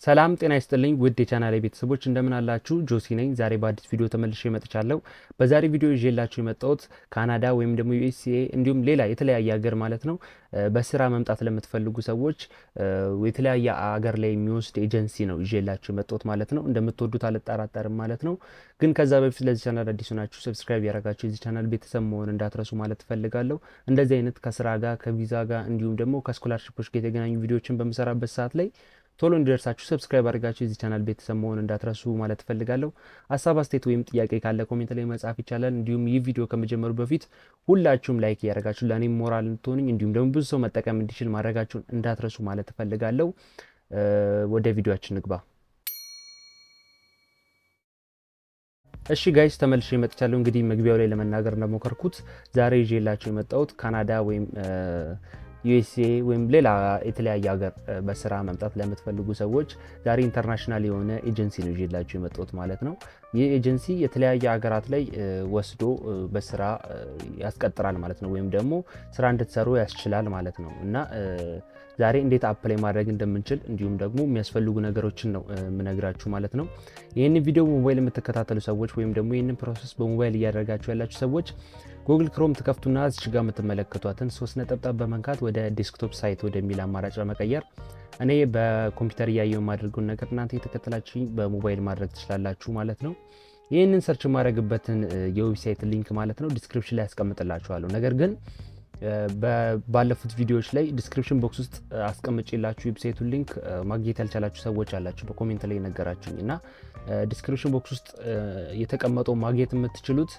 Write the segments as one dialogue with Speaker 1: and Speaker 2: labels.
Speaker 1: ሰላም ጤና ይስጥልኝ ውድ የቻናል ቤተሰቦች እንደምን አላችሁ? ጆሲ ነኝ። ዛሬ በአዲስ ቪዲዮ ተመልሼ መጥቻለሁ። በዛሬ ቪዲዮ ይዤላችሁ የመጣሁት ካናዳ ወይም ደግሞ ዩኤስኤ እንዲሁም ሌላ የተለያየ ሀገር ማለት ነው በስራ መምጣት ለምትፈልጉ ሰዎች የተለያየ ሀገር ላይ የሚወስድ ኤጀንሲ ነው ይዤላችሁ የመጣሁት ማለት ነው። እንደምትወዱት አልጠራጠርም ማለት ነው። ግን ከዛ በፊት ለዚህ ቻናል አዲሱ ናችሁ ሰብስክራይብ ያደረጋችሁ የዚህ ቻናል ቤተሰብ መሆን እንዳትረሱ ማለት እፈልጋለሁ። እንደዚህ አይነት ከስራ ጋር ከቪዛ ጋር እንዲሁም ደግሞ ከስኮላርሽፖች ጋር የተገናኙ ቪዲዮዎችን በምሰራበት ሰዓት ላይ ቶሎ እንዲደርሳችሁ ሰብስክራይብ አድርጋችሁ የዚህ ቻናል ቤተሰብ መሆን እንዳትረሱ ማለት እፈልጋለሁ። ሀሳብ አስተያየት ወይም ጥያቄ ካለ ኮሜንት ላይ መጻፍ ይቻላል። እንዲሁም ይህ ቪዲዮ ከመጀመሩ በፊት ሁላችሁም ላይክ እያደረጋችሁ ለእኔም ሞራል እንድትሆኑኝ እንዲሁም ደግሞ ብዙ ሰው መጠቀም እንዲችል ማድረጋችሁን እንዳትረሱ ማለት እፈልጋለሁ። ወደ ቪዲዮችን ንግባ። እሺ ጋይስ ተመልሼ መጥቻለሁ። እንግዲህ መግቢያው ላይ ለመናገር እንደሞከርኩት ዛሬ ይዤላችሁ የመጣሁት ካናዳ ወይም ዩኤስኤ ወይም ሌላ የተለያየ ሀገር በስራ መምጣት ለምትፈልጉ ሰዎች ዛሬ ኢንተርናሽናል የሆነ ኤጀንሲ ነው ይዤላችሁ የመጣሁት ማለት ነው። ይህ ኤጀንሲ የተለያየ ሀገራት ላይ ወስዶ በስራ ያስቀጥራል ማለት ነው፣ ወይም ደግሞ ስራ እንድትሰሩ ያስችላል ማለት ነው እና ዛሬ እንዴት አፕላይ ማድረግ እንደምንችል እንዲሁም ደግሞ የሚያስፈልጉ ነገሮችን ነው የምነግራችሁ ማለት ነው። ይህንን ቪዲዮ በሞባይል የምትከታተሉ ሰዎች ወይም ደግሞ ይህንን ፕሮሰስ በሞባይል እያደረጋችሁ ያላችሁ ሰዎች ጉግል ክሮም ትከፍቱና እዚች ጋር የምትመለከቷትን ሶስት ነጠብጣብ በመንካት ወደ ዴስክቶፕ ሳይት ወደሚል አማራጭ በመቀየር እኔ በኮምፒውተር እያየው የማደርገውን ነገር እናንተ የተከተላችሁ በሞባይል ማድረግ ትችላላችሁ ማለት ነው። ይህንን ሰርች የማድረግበትን የዌብሳይት ሊንክ ማለት ነው ዲስክሪፕሽን ላይ ያስቀምጥላችኋለሁ። ነገር ግን ባለፉት ቪዲዮዎች ላይ ዲስክሪፕሽን ቦክስ ውስጥ አስቀምጬላችሁ ዌብሳይቱን ሊንክ ማግኘት ያልቻላችሁ ሰዎች አላችሁ በኮሜንት ላይ ነገራችሁኝ እና ዲስክሪፕሽን ቦክስ ውስጥ የተቀመጠው ማግኘት የምትችሉት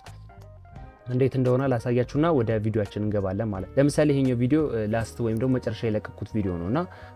Speaker 1: እንዴት እንደሆነ ላሳያችሁና ወደ ቪዲዮችን እንገባለን ማለት ለምሳሌ ይሄኛው ቪዲዮ ላስት ወይም ደግሞ መጨረሻ የለቀኩት ቪዲዮ ነው እና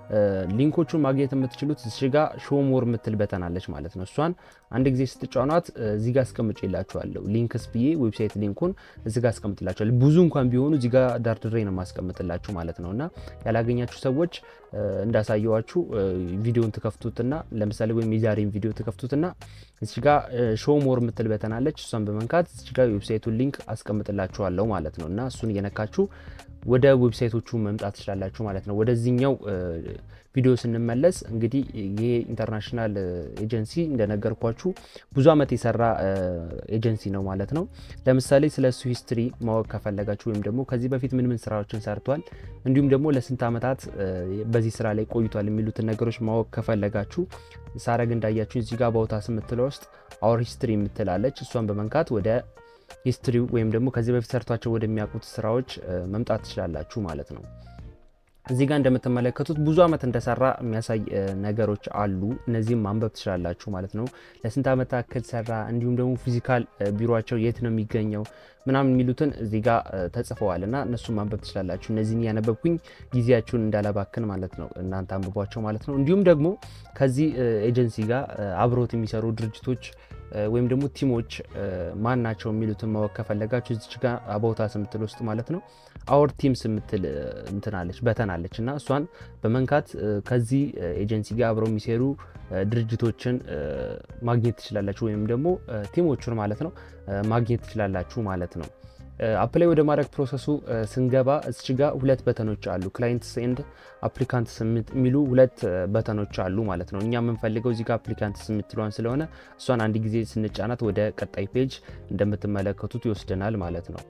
Speaker 1: ሊንኮቹን ማግኘት የምትችሉት እዚህ ጋ ሾው ሞር የምትል በተናለች ማለት ነው። እሷን አንድ ጊዜ ስትጫኗት እዚህ ጋ አስቀምጬላችኋለሁ። ሊንክስ ብዬ ዌብሳይት ሊንኩን እዚህ ጋ አስቀምጥላችኋለሁ። ብዙ እንኳን ቢሆኑ እዚህ ጋ ዳርድሬ ነው ማስቀምጥላችሁ ማለት ነው እና ያላገኛችሁ ሰዎች እንዳሳየዋችሁ ቪዲዮን ትከፍቱትና ለምሳሌ ወይም የዛሬን ቪዲዮ ትከፍቱትና እዚህ ጋ ሾው ሞር የምትል በተናለች እሷን በመንካት እዚህ ጋ ዌብሳይቱን ሊንክ አስቀምጥላችኋለሁ ማለት ነው እና እሱን እየነካችሁ ወደ ዌብሳይቶቹ መምጣት ትችላላችሁ ማለት ነው። ወደዚህኛው ቪዲዮ ስንመለስ እንግዲህ ይሄ ኢንተርናሽናል ኤጀንሲ እንደነገርኳችሁ ብዙ ዓመት የሰራ ኤጀንሲ ነው ማለት ነው። ለምሳሌ ስለ እሱ ሂስትሪ ማወቅ ከፈለጋችሁ ወይም ደግሞ ከዚህ በፊት ምን ምን ስራዎችን ሰርቷል እንዲሁም ደግሞ ለስንት ዓመታት በዚህ ስራ ላይ ቆይቷል የሚሉትን ነገሮች ማወቅ ከፈለጋችሁ ሳረግ እንዳያችሁ እዚህ ጋር በውታስ የምትለው ውስጥ አወር ሂስትሪ የምትላለች እሷን በመንካት ወደ ሂስትሪው ወይም ደግሞ ከዚህ በፊት ሰርቷቸው ወደሚያውቁት ስራዎች መምጣት ትችላላችሁ ማለት ነው። እዚህ ጋር እንደምትመለከቱት ብዙ ዓመት እንደሰራ የሚያሳይ ነገሮች አሉ። እነዚህም ማንበብ ትችላላችሁ ማለት ነው። ለስንት ዓመት ያክል ሰራ፣ እንዲሁም ደግሞ ፊዚካል ቢሮቸው የት ነው የሚገኘው ምናምን የሚሉትን እዚህ ጋር ተጽፈዋል እና እነሱን ማንበብ ትችላላችሁ። እነዚህን እያነበብኩኝ ጊዜያችሁን እንዳላባክን ማለት ነው እናንተ አንብቧቸው ማለት ነው። እንዲሁም ደግሞ ከዚህ ኤጀንሲ ጋር አብሮት የሚሰሩ ድርጅቶች ወይም ደግሞ ቲሞች ማን ናቸው የሚሉትን ማወቅ ከፈለጋችሁ እዚች ጋር አባውታስ የምትል ውስጥ ማለት ነው አወር ቲምስ የምትል እንትናለች በተናለች እና እሷን በመንካት ከዚህ ኤጀንሲ ጋር አብረው የሚሰሩ ድርጅቶችን ማግኘት ትችላላችሁ፣ ወይም ደግሞ ቲሞቹን ማለት ነው ማግኘት ትችላላችሁ ማለት ነው። አፕላይ ወደ ማድረግ ፕሮሰሱ ስንገባ እዚች ጋ ሁለት በተኖች አሉ። ክላይንትስ ኤንድ አፕሊካንትስ የሚሉ ሁለት በተኖች አሉ ማለት ነው። እኛ የምንፈልገው እዚህ ጋ አፕሊካንትስ የምትለዋን ስለሆነ እሷን አንድ ጊዜ ስንጫናት ወደ ቀጣይ ፔጅ እንደምትመለከቱት ይወስደናል ማለት ነው።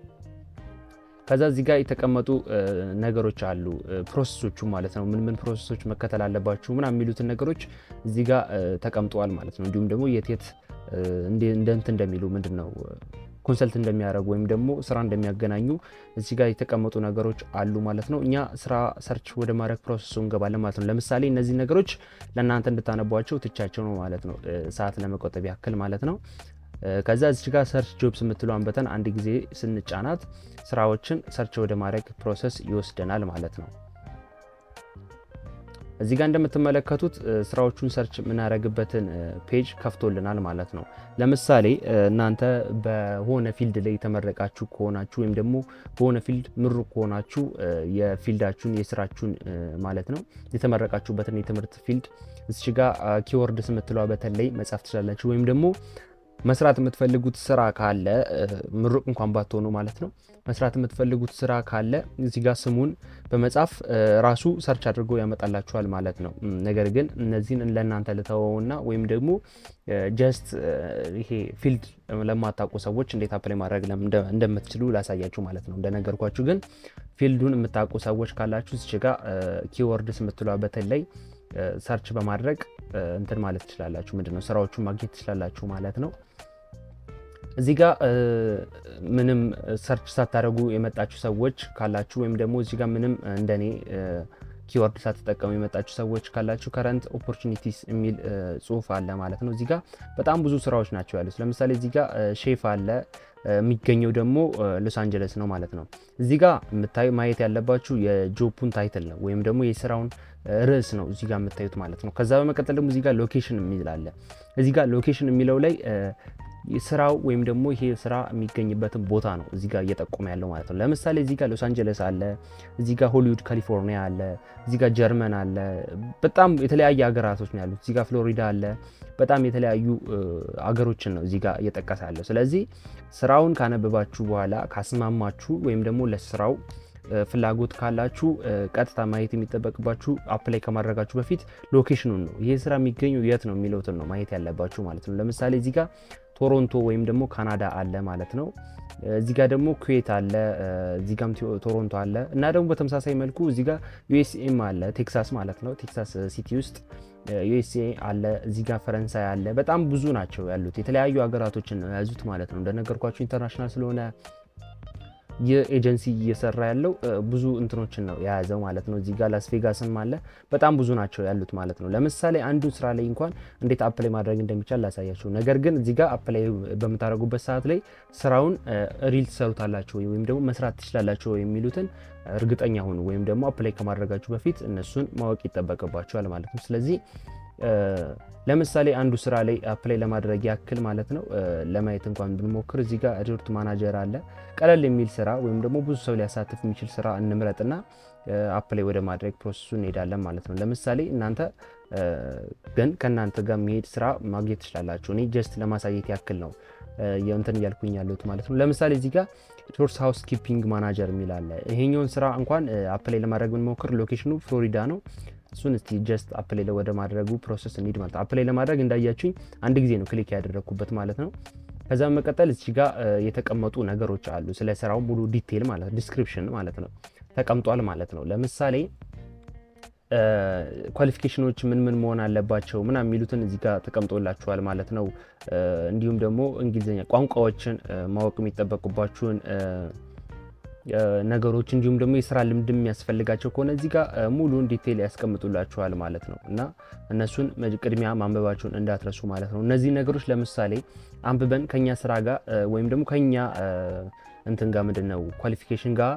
Speaker 1: ከዛ እዚህ ጋር የተቀመጡ ነገሮች አሉ ፕሮሰሶቹ ማለት ነው። ምን ምን ፕሮሰሶች መከተል አለባችሁ ምናምን የሚሉትን ነገሮች እዚህ ጋር ተቀምጠዋል ማለት ነው። እንዲሁም ደግሞ የት የት እንደ እንትን እንደሚሉ ምንድን ነው ኮንሰልት እንደሚያደርጉ ወይም ደግሞ ስራ እንደሚያገናኙ እዚህ ጋር የተቀመጡ ነገሮች አሉ ማለት ነው። እኛ ስራ ሰርች ወደ ማድረግ ፕሮሰሱ እንገባለን ማለት ነው። ለምሳሌ እነዚህ ነገሮች ለእናንተ እንድታነቧቸው ትቻቸው ነው ማለት ነው፣ ሰዓት ለመቆጠብ ያክል ማለት ነው። ከዛ እዚህ ጋር ሰርች ጆብስ የምትለዋን በተን አንድ ጊዜ ስንጫናት ስራዎችን ሰርች ወደ ማድረግ ፕሮሰስ ይወስደናል ማለት ነው። እዚህ ጋር እንደምትመለከቱት ስራዎቹን ሰርች የምናደርግበትን ፔጅ ከፍቶልናል ማለት ነው። ለምሳሌ እናንተ በሆነ ፊልድ ላይ የተመረቃችሁ ከሆናችሁ ወይም ደግሞ በሆነ ፊልድ ምሩቅ ከሆናችሁ የፊልዳችሁን የስራችሁን ማለት ነው የተመረቃችሁበትን የትምህርት ፊልድ እዚህ ጋር ኪወርድስ የምትለዋ በተለይ መጻፍ ትችላላችሁ ወይም ደግሞ መስራት የምትፈልጉት ስራ ካለ ምሩቅ እንኳን ባትሆኑ ማለት ነው መስራት የምትፈልጉት ስራ ካለ እዚህ ጋር ስሙን በመጻፍ ራሱ ሰርች አድርጎ ያመጣላችኋል ማለት ነው። ነገር ግን እነዚህን ለእናንተ ልተወውና ወይም ደግሞ ጀስት ይሄ ፊልድ ለማታውቁ ሰዎች እንዴት አፕላይ ማድረግ እንደምትችሉ ላሳያችሁ ማለት ነው። እንደነገርኳችሁ ግን ፊልዱን የምታውቁ ሰዎች ካላችሁ እዚች ጋ ኪወርድስ የምትሏ በተለይ ሰርች በማድረግ እንትን ማለት ትችላላችሁ። ምንድነው ስራዎቹን ማግኘት ትችላላችሁ ማለት ነው። እዚህ ጋር ምንም ሰርች ሳታደርጉ የመጣችሁ ሰዎች ካላችሁ ወይም ደግሞ እዚህ ጋር ምንም እንደኔ ኪወርድ ሳትጠቀሙ የመጣችሁ ሰዎች ካላችሁ ከረንት ኦፖርቹኒቲስ የሚል ጽሁፍ አለ ማለት ነው። እዚህ ጋር በጣም ብዙ ስራዎች ናቸው ያሉት። ለምሳሌ እዚህ ጋር ሼፍ አለ የሚገኘው ደግሞ ሎስ አንጀለስ ነው ማለት ነው። እዚህ ጋር የምታዩ ማየት ያለባችሁ የጆፑን ታይትል ነው ወይም ደግሞ የስራውን ርዕስ ነው እዚህ ጋር የምታዩት ማለት ነው። ከዛ በመቀጠል ደግሞ እዚህ ጋር ሎኬሽን የሚል አለ። እዚህ ጋር ሎኬሽን የሚለው ላይ ስራው ወይም ደግሞ ይሄ ስራ የሚገኝበትን ቦታ ነው እዚህ ጋር እየጠቆመ ያለው ማለት ነው። ለምሳሌ እዚህ ጋር ሎስ አንጀለስ አለ፣ እዚህ ጋር ሆሊውድ ካሊፎርኒያ አለ፣ እዚህ ጋር ጀርመን አለ። በጣም የተለያየ ሀገራቶች ነው ያሉት። እዚህ ጋር ፍሎሪዳ አለ። በጣም የተለያዩ አገሮችን ነው እዚህ ጋር እየጠቀሰ ያለው። ስለዚህ ስራውን ካነበባችሁ በኋላ ካስማማችሁ ወይም ደግሞ ለስራው ፍላጎት ካላችሁ ቀጥታ ማየት የሚጠበቅባችሁ አፕላይ ከማድረጋችሁ በፊት ሎኬሽኑን ነው። ይሄ ስራ የሚገኘው የት ነው የሚለውትን ነው ማየት ያለባችሁ ማለት ነው። ለምሳሌ እዚህ ጋር ቶሮንቶ ወይም ደግሞ ካናዳ አለ ማለት ነው። እዚህ ጋር ደግሞ ኩዌት አለ፣ እዚህ ጋም ቶሮንቶ አለ እና ደግሞ በተመሳሳይ መልኩ እዚህ ጋር ዩኤስኤም አለ፣ ቴክሳስ ማለት ነው። ቴክሳስ ሲቲ ውስጥ ዩኤስኤ አለ፣ እዚህ ጋር ፈረንሳይ አለ። በጣም ብዙ ናቸው ያሉት የተለያዩ ሀገራቶችን ነው የያዙት ማለት ነው። እንደነገርኳቸው ኢንተርናሽናል ስለሆነ ይህ ኤጀንሲ እየሰራ ያለው ብዙ እንትኖችን ነው የያዘው ማለት ነው። እዚህ ጋር ላስ ቬጋስም አለ። በጣም ብዙ ናቸው ያሉት ማለት ነው። ለምሳሌ አንዱ ስራ ላይ እንኳን እንዴት አፕላይ ማድረግ እንደሚቻል ላሳያቸው። ነገር ግን እዚህ ጋር አፕላይ በምታደርጉበት ሰዓት ላይ ስራውን ሪል ትሰሩታላችሁ ወይም ደግሞ መስራት ትችላላችሁ የሚሉትን እርግጠኛ ሁኑ። ወይም ደግሞ አፕላይ ከማድረጋችሁ በፊት እነሱን ማወቅ ይጠበቅባቸዋል ማለት ነው። ስለዚህ ለምሳሌ አንዱ ስራ ላይ አፕላይ ለማድረግ ያክል ማለት ነው ለማየት እንኳን ብንሞክር እዚህ ጋር ሪዞርት ማናጀር አለ። ቀለል የሚል ስራ ወይም ደግሞ ብዙ ሰው ሊያሳትፍ የሚችል ስራ እንምረጥና አፕላይ ወደ ማድረግ ፕሮሰሱ እንሄዳለን ማለት ነው። ለምሳሌ እናንተ ግን ከእናንተ ጋር የሚሄድ ስራ ማግኘት ትችላላችሁ። እኔ ጀስት ለማሳየት ያክል ነው የእንትን እያልኩኝ ያለሁት ማለት ነው። ለምሳሌ እዚህ ጋር ሪሶርስ ሃውስ ኪፒንግ ማናጀር የሚል አለ። ይሄኛውን ስራ እንኳን አፕላይ ለማድረግ ብንሞክር ሎኬሽኑ ፍሎሪዳ ነው። እሱን እስቲ ጀስት አፕላይ ወደ ማድረጉ ፕሮሰስ እንሂድ ማለት ነው። አፕላይ ለማድረግ እንዳያችሁኝ አንድ ጊዜ ነው ክሊክ ያደረግኩበት ማለት ነው። ከዛ በመቀጠል እዚህ ጋር የተቀመጡ ነገሮች አሉ። ስለ ስራው ሙሉ ዲቴል ማለት ነው፣ ዲስክሪፕሽን ማለት ነው ተቀምጧል ማለት ነው። ለምሳሌ ኳሊፊኬሽኖች ምን ምን መሆን አለባቸው ምናምን የሚሉትን እዚህ ጋር ተቀምጦላችኋል ማለት ነው። እንዲሁም ደግሞ እንግሊዝኛ ቋንቋዎችን ማወቅ የሚጠበቁባችሁን ነገሮች እንዲሁም ደግሞ የስራ ልምድ የሚያስፈልጋቸው ከሆነ እዚህ ጋር ሙሉን ዲቴይል ያስቀምጡላችኋል ማለት ነው እና እነሱን ቅድሚያ ማንበባቸውን እንዳትረሱ ማለት ነው። እነዚህ ነገሮች ለምሳሌ አንብበን ከኛ ስራ ጋር ወይም ደግሞ ከኛ እንትን ጋር ምንድን ነው ኳሊፊኬሽን ጋር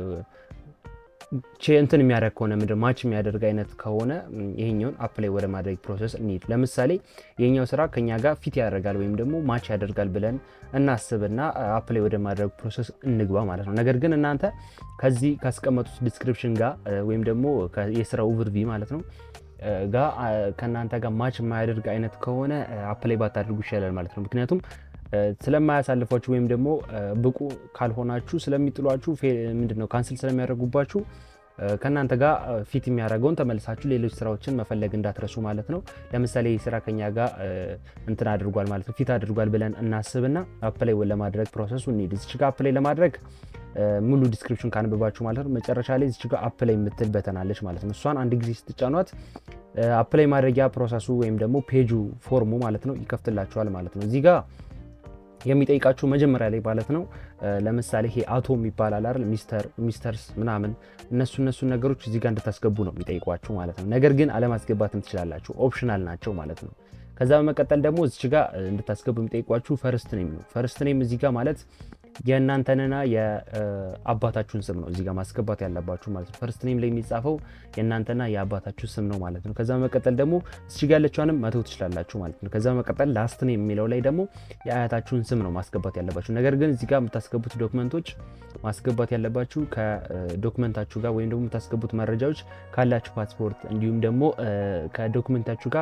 Speaker 1: እንትን የሚያደርግ ከሆነ ምንድን ማች የሚያደርግ አይነት ከሆነ ይሄኛውን አፕላይ ወደ ማድረግ ፕሮሰስ እንሂድ። ለምሳሌ የኛው ስራ ከኛ ጋር ፊት ያደርጋል ወይም ደግሞ ማች ያደርጋል ብለን እናስብና አፕላይ ወደ ማድረግ ፕሮሰስ እንግባ ማለት ነው። ነገር ግን እናንተ ከዚህ ካስቀመጡት ዲስክሪፕሽን ጋር ወይም ደግሞ የስራ ኦቨርቪ ማለት ነው ጋር ከእናንተ ጋር ማች የማያደርግ አይነት ከሆነ አፕላይ ባታደርጉ ይሻላል ማለት ነው። ምክንያቱም ስለማያሳልፏችሁ ወይም ደግሞ ብቁ ካልሆናችሁ ስለሚጥሏችሁ ምንድን ነው ካንስል ስለሚያደርጉባችሁ ከእናንተ ጋር ፊት የሚያደርገውን ተመልሳችሁ ሌሎች ስራዎችን መፈለግ እንዳትረሱ ማለት ነው። ለምሳሌ ስራ ከኛ ጋር እንትን አድርጓል ማለት ነው ፊት አድርጓል ብለን እናስብና አፕላይ ለማድረግ ፕሮሰሱ እንሂድ። እዚች ጋር አፕላይ ለማድረግ ሙሉ ዲስክሪፕሽን ካንብባችሁ ማለት ነው መጨረሻ ላይ እዚች ጋር አፕላይ የምትል በተናለች ማለት ነው። እሷን አንድ ጊዜ ስትጫኗት አፕላይ ማድረጊያ ፕሮሰሱ ወይም ደግሞ ፔጁ ፎርሙ ማለት ነው ይከፍትላችኋል ማለት ነው። እዚህ ጋር የሚጠይቃችሁ መጀመሪያ ላይ ማለት ነው። ለምሳሌ ይሄ አቶም ይባላል አይደል ሚስተር ሚስተርስ ምናምን እነሱ እነሱን ነገሮች እዚህ ጋር እንድታስገቡ ነው የሚጠይቋችሁ ማለት ነው። ነገር ግን አለማስገባትም ትችላላችሁ፣ ኦፕሽናል ናቸው ማለት ነው። ከዛ በመቀጠል ደግሞ እዚች ጋር እንድታስገቡ የሚጠይቋችሁ ፈርስት ኔም ነው። ፈርስት ኔም እዚህ ጋር ማለት የእናንተንና የአባታችሁን ስም ነው እዚህ ጋር ማስገባት ያለባችሁ ማለት ነው። ፈርስት ኔም ላይ የሚጻፈው የእናንተና የአባታችሁ ስም ነው ማለት ነው። ከዛ በመቀጠል ደግሞ እዚህ ጋር ያለችዋንም መተው ትችላላችሁ ማለት ነው። ከዛ በመቀጠል ላስት ኔም የሚለው ላይ ደግሞ የአያታችሁን ስም ነው ማስገባት ያለባችሁ። ነገር ግን እዚህ ጋር የምታስገቡት ዶክመንቶች ማስገባት ያለባችሁ ከዶክመንታችሁ ጋር ወይም ደግሞ የምታስገቡት መረጃዎች ካላችሁ ፓስፖርት እንዲሁም ደግሞ ከዶክመንታችሁ ጋር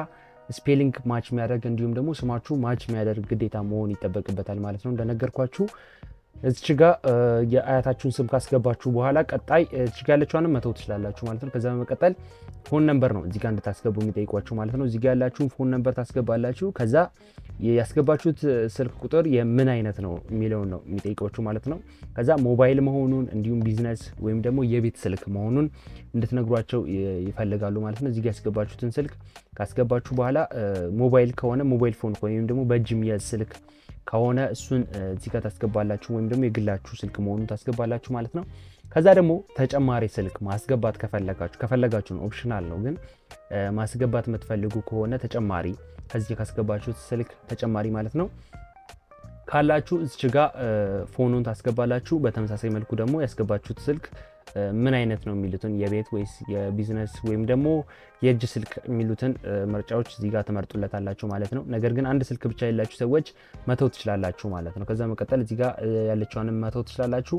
Speaker 1: ስፔሊንግ ማች የሚያደርግ እንዲሁም ደግሞ ስማችሁ ማች የሚያደርግ ግዴታ መሆን ይጠበቅበታል ማለት ነው። እንደነገርኳችሁ እዚች ጋ የአያታችሁን ስም ካስገባችሁ በኋላ ቀጣይ እዚች ጋ ያለችዋንም መተው ትችላላችሁ ማለት ነው። ከዛ በመቀጠል ፎን ነምበር ነው እዚጋ እንድታስገቡ የሚጠይቋችሁ ማለት ነው። እዚጋ ያላችሁን ፎን ነምበር ታስገባላችሁ። ከዛ ያስገባችሁት ስልክ ቁጥር የምን አይነት ነው የሚለውን ነው የሚጠይቋችሁ ማለት ነው። ከዛ ሞባይል መሆኑን እንዲሁም ቢዝነስ ወይም ደግሞ የቤት ስልክ መሆኑን እንድትነግሯቸው ይፈልጋሉ ማለት ነው። እዚጋ ያስገባችሁትን ስልክ ካስገባችሁ በኋላ ሞባይል ከሆነ ሞባይል ፎን ወይም ደግሞ በእጅ የሚያዝ ስልክ ከሆነ እሱን እዚህ ጋር ታስገባላችሁ ወይም ደግሞ የግላችሁ ስልክ መሆኑን ታስገባላችሁ ማለት ነው። ከዛ ደግሞ ተጨማሪ ስልክ ማስገባት ከፈለጋችሁ ከፈለጋችሁ ነው ኦፕሽናል ነው፣ ግን ማስገባት የምትፈልጉ ከሆነ ተጨማሪ ከዚህ ካስገባችሁት ስልክ ተጨማሪ ማለት ነው ካላችሁ እዚች ጋ ፎኑን ታስገባላችሁ። በተመሳሳይ መልኩ ደግሞ ያስገባችሁት ስልክ ምን አይነት ነው የሚሉትን የቤት ወይስ የቢዝነስ ወይም ደግሞ የእጅ ስልክ የሚሉትን ምርጫዎች እዚህ ጋር ትመርጡለታላችሁ ማለት ነው። ነገር ግን አንድ ስልክ ብቻ የሌላችሁ ሰዎች መተው ትችላላችሁ ማለት ነው። ከዛ መቀጠል እዚህ ጋር ያለችዋንም መተው ትችላላችሁ።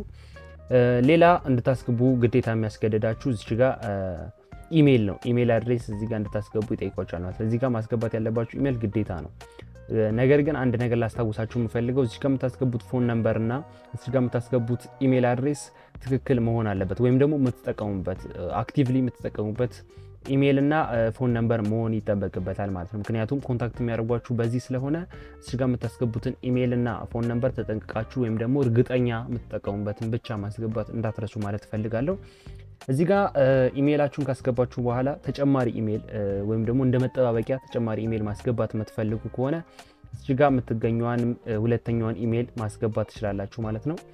Speaker 1: ሌላ እንድታስገቡ ግዴታ የሚያስገደዳችሁ እዚች ጋር ኢሜይል ነው። ኢሜይል አድሬስ እዚህ ጋር እንድታስገቡ ይጠይቋቸዋል ማለት ነው። እዚህ ጋር ማስገባት ያለባችሁ ኢሜይል ግዴታ ነው። ነገር ግን አንድ ነገር ላስታውሳችሁ የምፈልገው እዚህ ጋር የምታስገቡት ፎን ነምበር እና እዚህ ጋር የምታስገቡት ኢሜይል አድሬስ ትክክል መሆን አለበት፣ ወይም ደግሞ የምትጠቀሙበት አክቲቭሊ የምትጠቀሙበት ኢሜይል እና ፎን ነምበር መሆን ይጠበቅበታል ማለት ነው። ምክንያቱም ኮንታክት የሚያደርጓችሁ በዚህ ስለሆነ እዚህ ጋር የምታስገቡትን ኢሜይል እና ፎን ነምበር ተጠንቅቃችሁ ወይም ደግሞ እርግጠኛ የምትጠቀሙበትን ብቻ ማስገባት እንዳትረሱ ማለት እፈልጋለሁ። እዚህ ጋር ኢሜይላችሁን ካስገባችሁ በኋላ ተጨማሪ ኢሜይል ወይም ደግሞ እንደ መጠባበቂያ ተጨማሪ ኢሜይል ማስገባት የምትፈልጉ ከሆነ እዚህ ጋር የምትገኘዋን ሁለተኛዋን ኢሜይል ማስገባት ትችላላችሁ ማለት ነው።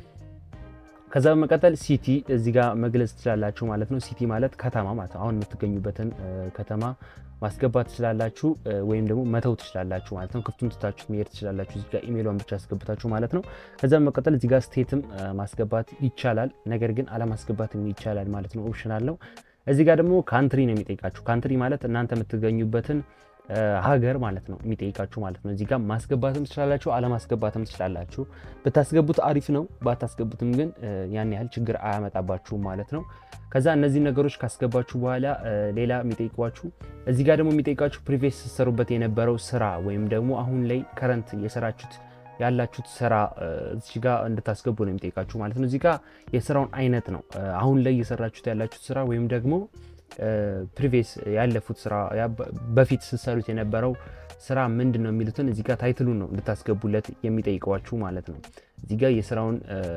Speaker 1: ከዛ በመቀጠል ሲቲ እዚህ ጋር መግለጽ ትችላላችሁ ማለት ነው። ሲቲ ማለት ከተማ ማለት ነው። አሁን የምትገኙበትን ከተማ ማስገባት ትችላላችሁ ወይም ደግሞ መተው ትችላላችሁ ማለት ነው። ክፍቱን ትታችሁ መሄድ ትችላላችሁ። እዚህ ጋር ኢሜይሏን ብቻ አስገብታችሁ ማለት ነው። ከዛ በመቀጠል እዚህ ጋር ስቴትም ማስገባት ይቻላል፣ ነገር ግን አለማስገባትም ይቻላል ማለት ነው። ኦፕሽናል ነው። እዚህ ጋር ደግሞ ካንትሪ ነው የሚጠይቃችሁ። ካንትሪ ማለት እናንተ የምትገኙበትን ሀገር ማለት ነው የሚጠይቃችሁ ማለት ነው። እዚህ ጋር ማስገባትም ትችላላችሁ፣ አለማስገባትም ትችላላችሁ። ብታስገቡት አሪፍ ነው፣ ባታስገቡትም ግን ያን ያህል ችግር አያመጣባችሁም ማለት ነው። ከዛ እነዚህ ነገሮች ካስገባችሁ በኋላ ሌላ የሚጠይቋችሁ እዚህ ጋር ደግሞ የሚጠይቃችሁ ፕሪቪየስ ስትሰሩበት የነበረው ስራ ወይም ደግሞ አሁን ላይ ከረንት የሰራችሁት ያላችሁት ስራ እዚህ ጋር እንድታስገቡ ነው የሚጠይቃችሁ ማለት ነው። እዚህ ጋር የስራውን አይነት ነው አሁን ላይ የሰራችሁት ያላችሁት ስራ ወይም ደግሞ ፕሪቪየስ ያለፉት ስራ በፊት ስትሰሩት የነበረው ስራ ምንድን ነው የሚሉትን እዚህ ጋር ታይትሉን ነው እንድታስገቡለት የሚጠይቀዋችሁ ማለት ነው። እዚህ ጋር የስራውን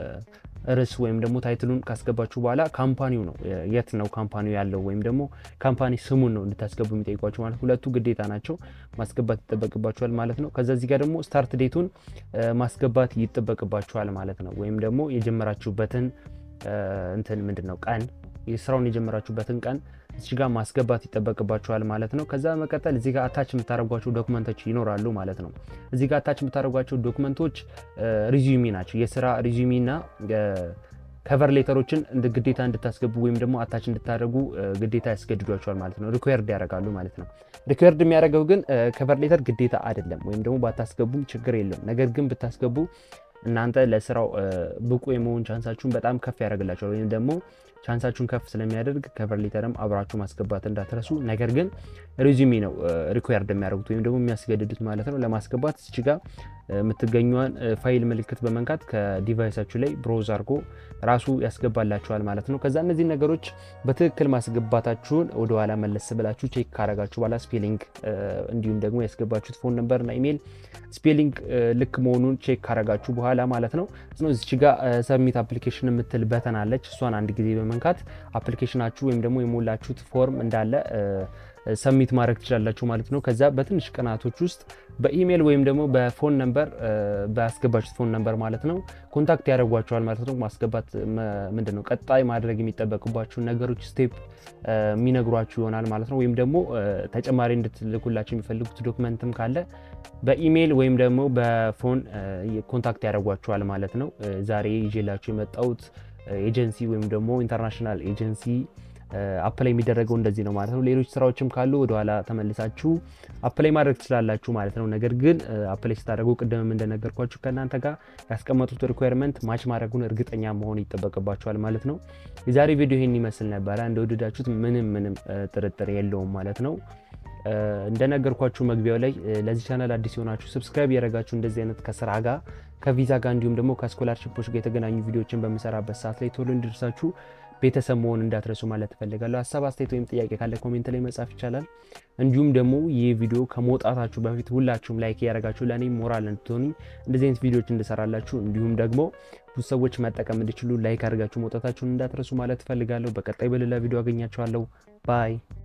Speaker 1: ርዕስ ወይም ደግሞ ታይትሉን ካስገባችሁ በኋላ ካምፓኒው ነው የት ነው ካምፓኒው ያለው ወይም ደግሞ ካምፓኒ ስሙን ነው እንድታስገቡ የሚጠይቋችሁ ማለት ሁለቱ ግዴታ ናቸው፣ ማስገባት ይጠበቅባችኋል ማለት ነው። ከዛ እዚህ ጋር ደግሞ ስታርት ዴቱን ማስገባት ይጠበቅባችኋል ማለት ነው። ወይም ደግሞ የጀመራችሁበትን እንትን ምንድን ነው ቀን የስራውን የጀመራችሁበትን ቀን እዚህ ጋር ማስገባት ይጠበቅባችኋል ማለት ነው። ከዛ በመቀጠል እዚህ ጋር አታች የምታደርጓቸው ዶክመንቶች ይኖራሉ ማለት ነው። እዚህ ጋር አታች የምታደርጓቸው ዶክመንቶች ሪዚዩሚ ናቸው። የስራ ሪዚዩሚ እና ከቨር ሌተሮችን እንደ ግዴታ እንድታስገቡ ወይም ደግሞ አታች እንድታደርጉ ግዴታ ያስገድዷቸዋል ማለት ነው። ሪኩዌርድ ያደርጋሉ ማለት ነው። ሪኩዌርድ የሚያደርገው ግን ከቨር ሌተር ግዴታ አይደለም፣ ወይም ደግሞ ባታስገቡም ችግር የለውም። ነገር ግን ብታስገቡ እናንተ ለስራው ብቁ የመሆን ቻንሳችሁን በጣም ከፍ ያደርግላቸዋል ወይም ደግሞ ቻንሳችሁን ከፍ ስለሚያደርግ ከቨር ሌተርም አብራችሁ ማስገባት እንዳትረሱ። ነገር ግን ሪዚሚ ነው ሪኳየርድ የሚያደርጉት ወይም ደግሞ የሚያስገድዱት ማለት ነው። ለማስገባት እች ጋ የምትገኘዋን ፋይል ምልክት በመንካት ከዲቫይሳችሁ ላይ ብሮዝ አድርጎ ራሱ ያስገባላችኋል ማለት ነው። ከዛ እነዚህ ነገሮች በትክክል ማስገባታችሁን ወደኋላ መለስ ብላችሁ ቼክ ካረጋችሁ በኋላ ስፔሊንግ እንዲሁም ደግሞ ያስገባችሁት ፎን ነምበር እና ኢሜይል ስፔሊንግ ልክ መሆኑን ቼክ ካረጋችሁ በኋላ ማለት ነው እዚች ጋ ሰብሚት አፕሊኬሽን የምትል በተን አለች። እሷን አንድ ጊዜ በመንካት አፕሊኬሽናችሁ ወይም ደግሞ የሞላችሁት ፎርም እንዳለ ሰሚት ማድረግ ትችላላችሁ ማለት ነው። ከዛ በትንሽ ቀናቶች ውስጥ በኢሜይል ወይም ደግሞ በፎን ነምበር በአስገባችሁት ፎን ነምበር ማለት ነው ኮንታክት ያደርጓቸዋል ማለት ነው። ማስገባት ምንድን ነው ቀጣይ ማድረግ የሚጠበቅባችሁን ነገሮች ስቴፕ የሚነግሯችሁ ይሆናል ማለት ነው። ወይም ደግሞ ተጨማሪ እንድትልኩላቸው የሚፈልጉት ዶክመንትም ካለ በኢሜይል ወይም ደግሞ በፎን ኮንታክት ያደርጓችኋል ማለት ነው። ዛሬ ይዤላችሁ የመጣሁት ኤጀንሲ ወይም ደግሞ ኢንተርናሽናል ኤጀንሲ አፕላይ የሚደረገው እንደዚህ ነው ማለት ነው። ሌሎች ስራዎችም ካሉ ወደኋላ ተመልሳችሁ አፕላይ ማድረግ ትችላላችሁ ማለት ነው። ነገር ግን አፕላይ ስታደርጉ ቅድምም እንደነገርኳችሁ ከእናንተ ጋር ያስቀመጡት ሪኳየርመንት ማች ማድረጉን እርግጠኛ መሆን ይጠበቅባችኋል ማለት ነው። የዛሬ ቪዲዮ ይህን ይመስል ነበረ። እንደወደዳችሁት ምንም ምንም ጥርጥር የለውም ማለት ነው። እንደነገርኳችሁ መግቢያው ላይ ለዚህ ቻናል አዲስ የሆናችሁ ሰብስክራይብ ያደረጋችሁ እንደዚህ አይነት ከስራ ጋር ከቪዛ ጋር እንዲሁም ደግሞ ከስኮላርሽፖች ጋር የተገናኙ ቪዲዮዎችን በምሰራበት ሰዓት ላይ ቶሎ እንዲደርሳችሁ ቤተሰብ መሆን እንዳትረሱ ማለት እፈልጋለሁ። ሀሳብ አስተያየት ወይም ጥያቄ ካለ ኮሜንት ላይ መጻፍ ይቻላል። እንዲሁም ደግሞ ይህ ቪዲዮ ከመውጣታችሁ በፊት ሁላችሁም ላይክ እያደረጋችሁ ለእኔ ሞራል እንድትሆኑ እንደዚህ አይነት ቪዲዮዎች እንድሰራላችሁ እንዲሁም ደግሞ ብዙ ሰዎች መጠቀም እንዲችሉ ላይክ አድርጋችሁ መውጣታችሁን እንዳትረሱ ማለት እፈልጋለሁ። በቀጣይ በሌላ ቪዲዮ አገኛችኋለሁ። ባይ